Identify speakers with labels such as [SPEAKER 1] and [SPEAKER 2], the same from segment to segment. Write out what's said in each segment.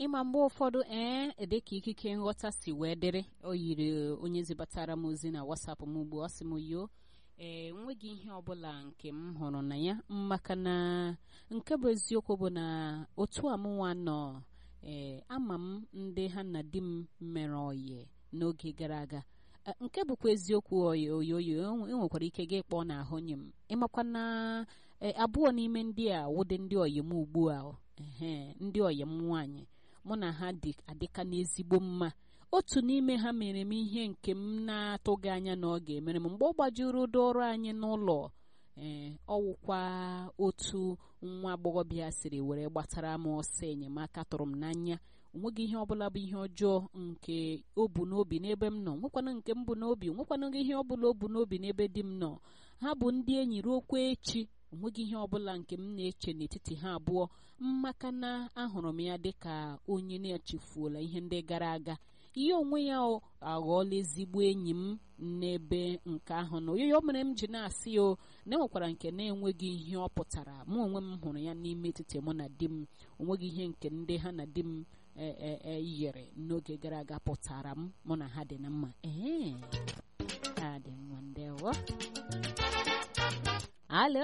[SPEAKER 1] ịma mgbe ụfọdụ ee dịka ikike nghọta si wee dịrị o yiri onye zibatara m ozi na wasapụ m ugbu ọ sị m yoo ee enweghị ihe ọbụla nke m hụrụ na ya maka na nke bụ eziokwu bụ na otu amụnwa nọ ee ama m ndị ha na di m mere oyi n'oge gara aga Eh, nke bụkwa eziokwu oyi oyi oyi enwekwara ike gị kpọọ n'ahụ nye m ịmakwa na eh, abụọ n'ime ndị a wụdị ndị oyim ugbu a o. ehe ndị oyim nwaanyị mụ na ha dị adịka n'ezigbo mma otu n'ime ha mere m ihe nke m na-atụghị anya na ọ ga-emere m mgbe ọ gbajuru ụdọ ọrụ anyị n'ụlọ ee ọwụkwa otu nwa agbọghọbịa siri were gbatara m ọsọ enyemaka tụrụ m n'anya onweghị ihe ọbụla bụ ihe ọjọọ nke o bu n'obi n'ebe m nọ nwekwana nke m bụ n'obi nwekwana ihe ọbụla o bu n'obi n'ebe di m nọ ha bụ ndị enyi ruokwa echi onweghị ihe ọbụla nke m na-eche n'etiti ha abụọ maka na ahụrụ m ya dịka onye na-echefuola ihe ndị gara aga ihe onwe ya ọ aghọọla ezigbo enyi m n'ebe nke ahụ na oyoyo mere m ji na-asị o na enwekwara nke na-enweghị ihe ọ pụtara mụ onwe m hụrụ ya n'ime etiti mụ na di m onweghị ihe nke ndị ha na di m e- e- e yiri n'oge gara aga pụtara m mụ na ha dị na mma ee ha dị mma ndewo alo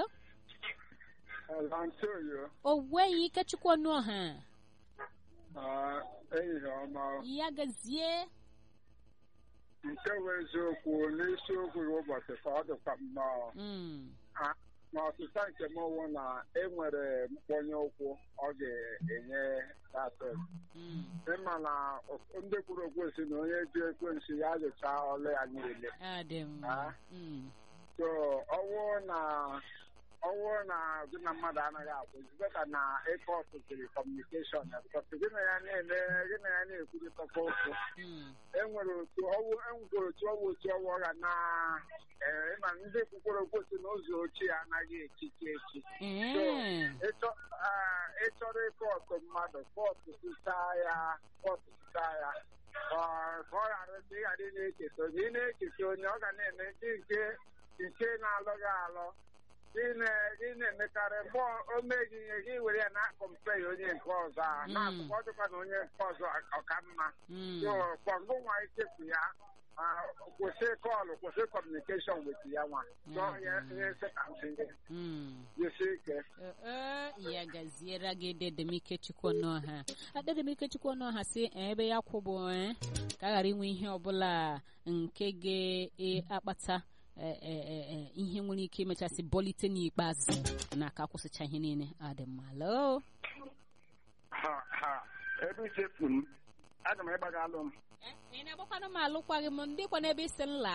[SPEAKER 2] Antonio,
[SPEAKER 1] o nweghị ikechukwu ọnụ ọha
[SPEAKER 2] ah, ehihie ọma
[SPEAKER 1] ya gazie
[SPEAKER 2] nke bụ eziokwu n'isiokwu gị ụbọchị ka ọ dịkwa nnọọ
[SPEAKER 1] Mm,
[SPEAKER 2] Ah, na ọsịsa nke m wụ na enwere mkpọnye ụkwụ ọ ga-enye datin
[SPEAKER 1] mm,
[SPEAKER 2] ịma na ndị kwuru okwensi na onye ji ekwensi ya jụcha ọlụ ya niile
[SPEAKER 1] ọ dị mma
[SPEAKER 2] Ah.
[SPEAKER 1] Mm,
[SPEAKER 2] so ọwụ na ọwụ na gị na mmadụ anaghị akwụzi beta na ịkọ ọtụtụrụ kọmunikeshọn ya bikọs gị na ya na-eme gị na ya na-ekwurịtakwa okwu
[SPEAKER 1] mm,
[SPEAKER 2] enwere otu ọwụ enwere otu ọwụ otu ọwụ ọ ga na ee ịma ndị kwukwere okwu si n'ụzọ ochie anaghị echichi echi
[SPEAKER 1] ee,
[SPEAKER 2] ịchọ ah, ịchọrọ ịkọ ọtụ mmadụ kọtụ sichaa ya kọtụ sichaa ya ọ ka ọ ghara ị ghara ị na-echeta onye ị na-echeta onye ọ ga na-eme ndị nke nke na-alụ gị alụ gị na- gị na-emekarị mgbe o meghị ihe gị were ya na-akọmpe ya onye nke ọzọ a
[SPEAKER 1] Mm.
[SPEAKER 2] na-akụkọ dịkwa na onye nke ọzọ ọka mma
[SPEAKER 1] mm,
[SPEAKER 2] so kwangụ nwa ichefu ya ah, kwụsị kọlụ kwụsị kọmunikeshọn weti ya nwa chọọ ihe ihe sekantị gị
[SPEAKER 1] mm.
[SPEAKER 2] jisie ike
[SPEAKER 1] Ee, ya gaziere gị dedemike chukwu n'ọha dedemike chukwu n'ọha si ebe ya kwụbụ ee, ka a ghara inwe ihe ọbụla nke ga-akpata e- e- e- e, ihe nwere ike imechasị bọlite n'ikpeazụ na ka kwụsịcha ihe niile ọ dị mma loo
[SPEAKER 2] ha ha ebe ichefu m aga m ịgbaga alụ m
[SPEAKER 1] ị na-agbakwanụ m alụkwaghị m ndị kwa n'ebe isi nla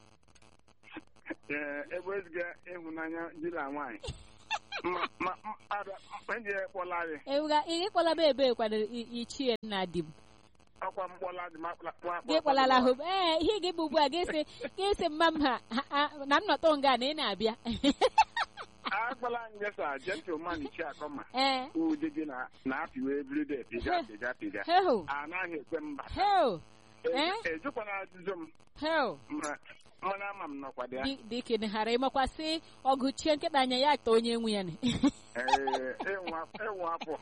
[SPEAKER 2] ee ebe eziga ịhụnanya di na nwaanyị ma ma abịa ndị kpọla gị
[SPEAKER 1] ewuga ị kpọlaba ebe kwadoro i- ichie nna di m
[SPEAKER 2] ọkwa mkpọla dị ma kpọla
[SPEAKER 1] gị kpọlala hụ ee ihe gị bụ ugbu a gị sị gị sị mma m ha ha- ha- na m nọtọ nga na ị na-abịa
[SPEAKER 2] akpọla njesa gentleman chi akọma
[SPEAKER 1] ee
[SPEAKER 2] ụdị gị na na-apịwa everyday pịga pịga pịga
[SPEAKER 1] heo
[SPEAKER 2] anaghị ekwe mba
[SPEAKER 1] heo Eh?
[SPEAKER 2] ejukwana ajụjụ m
[SPEAKER 1] heo
[SPEAKER 2] ma mana ama m nọkwa dị ya
[SPEAKER 1] Di- dịka ghara ịmakwasị ọgụchie nkịta anya ya ta onye nwe ya ni
[SPEAKER 2] ee ịnwa ịnwa afọ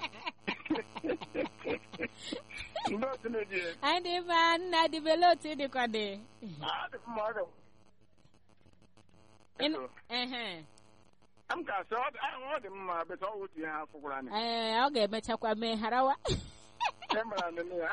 [SPEAKER 2] ndị otu na-eji
[SPEAKER 1] anyị dị mma nna dịbele otu ị dịkwa dị
[SPEAKER 2] adị mma ọ dị
[SPEAKER 1] Ịnụ- ehe.
[SPEAKER 2] m ga-asị ọ dị ahụ ọ dị mma beta ọ wụtu ihe ha fụkwara anyị
[SPEAKER 1] ee ọ ga-emechakwa mee harawa
[SPEAKER 2] e mere anịnị ya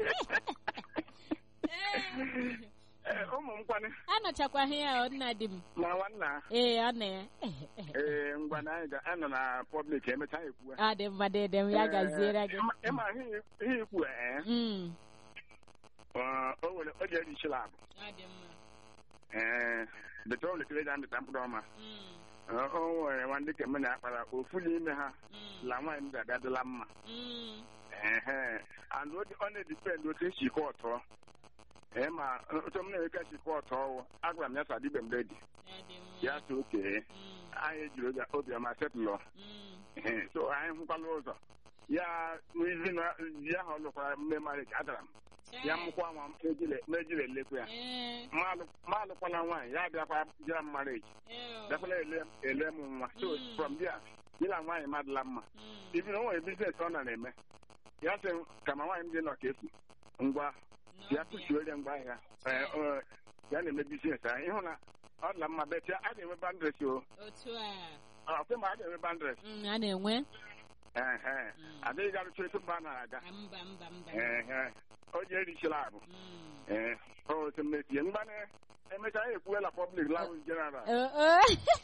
[SPEAKER 2] Ee, ụmụ m kwanị
[SPEAKER 1] anọchakwaghị ya ọ nna di m
[SPEAKER 2] na nwanna
[SPEAKER 1] ee ọ na ya
[SPEAKER 2] ee ngwa na anyị ga anọ na pọblik emechaa ekwu
[SPEAKER 1] ọ dị mma dịdị m ya gaziere gị
[SPEAKER 2] ịma ihe ikwu ee
[SPEAKER 1] Mm.
[SPEAKER 2] ọ o were o jere ichila abụ
[SPEAKER 1] ọ dị mma
[SPEAKER 2] ee beta o letere ja mbịta mkpụrụ ọma
[SPEAKER 1] Mm.
[SPEAKER 2] Ọ- o nwere nwa ndị kemme na akpara ofu n'ime ha
[SPEAKER 1] Mm.
[SPEAKER 2] la nwaanyị m ga-abịadịla mma
[SPEAKER 1] Mm.
[SPEAKER 2] ehe and ọ dị- ọ na-edipend otu esi ike ọtọ ee ma otu m na-eweka chikọ ọtọ ọwụ agwara m ya sa dịbe mgbe dị
[SPEAKER 1] ọ dị mma
[SPEAKER 2] ya so okee
[SPEAKER 1] Mm.
[SPEAKER 2] anyị ejiri obi- obiọma setụlọ
[SPEAKER 1] Mm.
[SPEAKER 2] Ehe, so anyị hụkwala ụzọ ya n'izi na di ahụ ọ lụkwara mme marriage adara m ya mụkwa nwa m mejire- mejire elekwa ya
[SPEAKER 1] Ee,
[SPEAKER 2] ma alụ- ma alụkwala nwaanyị ya bịakwa jira m marriage
[SPEAKER 1] ee,
[SPEAKER 2] bịakwala ele ele m nwa so
[SPEAKER 1] Mm.
[SPEAKER 2] from there di na nwaanyị madịla mma
[SPEAKER 1] mm.
[SPEAKER 2] ibi na o nwere biznes ọ na na-eme ya sị m, ka ma nwaanyị m dị nọ ka efu ngwa ya kụchiere ngwa ahịa Ee, ọ, ya na-eme bizines ahụ ịhụ na ọ dị na mma bet a na-enwe bandres o
[SPEAKER 1] otu a
[SPEAKER 2] ọkwe ma a na-enwe bandres
[SPEAKER 1] Mm, a na-enwe
[SPEAKER 2] ehe
[SPEAKER 1] Mm.
[SPEAKER 2] adịghị garụcha etu mba a na-aga
[SPEAKER 1] Ah, mba mba mba
[SPEAKER 2] ehe o ji erichila abụ
[SPEAKER 1] Mm.
[SPEAKER 2] ee otu mmetie mgbanị emechaa ya ekwuela pọblik lawus jeneral
[SPEAKER 1] Oh, oh.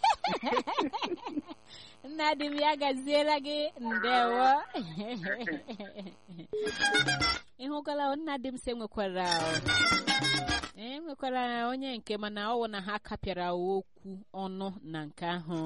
[SPEAKER 1] nna di m ya gaziere gị ndewo ịhụkwala nna di m se nwekwara e nwekwara onye nke mana ọ wụ na ha kapịara okwu ọnụ na nke ahụ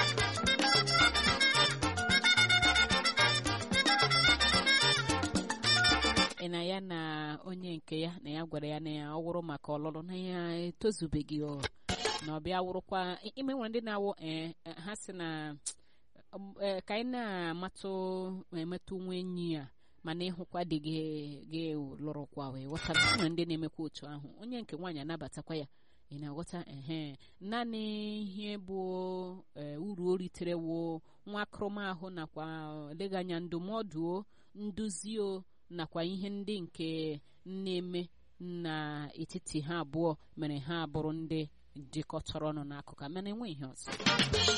[SPEAKER 1] ị na ya na onye nke ya na ya gwara ya na ya ọ wụrụ maka ọlụlụ na ya etozubeghị o na ọ bịa wụrụkwa ime nwere ndị na-awụ ee ha si na um, eh, ka anyị na-amatụ emetụ nwa enyi ya mana ịhụkwa dị gị gị lụrụkwa wee ghọtara nwere ndị na-emekwa otu ahụ onye nke nwaanyị anabatakwa ya ị na-aghọta ehe naanị ihe bụ eh, uru o ritere wo nwa akụrụmahụ nakwa eleghị anya ndụmọdụ o nduzi o nakwa ihe ndị nke na-eme n'etiti ha abụọ mere ha bụrụ ndị jikọtara ọnụ n'akụkụ mana enwe ihe ọzọ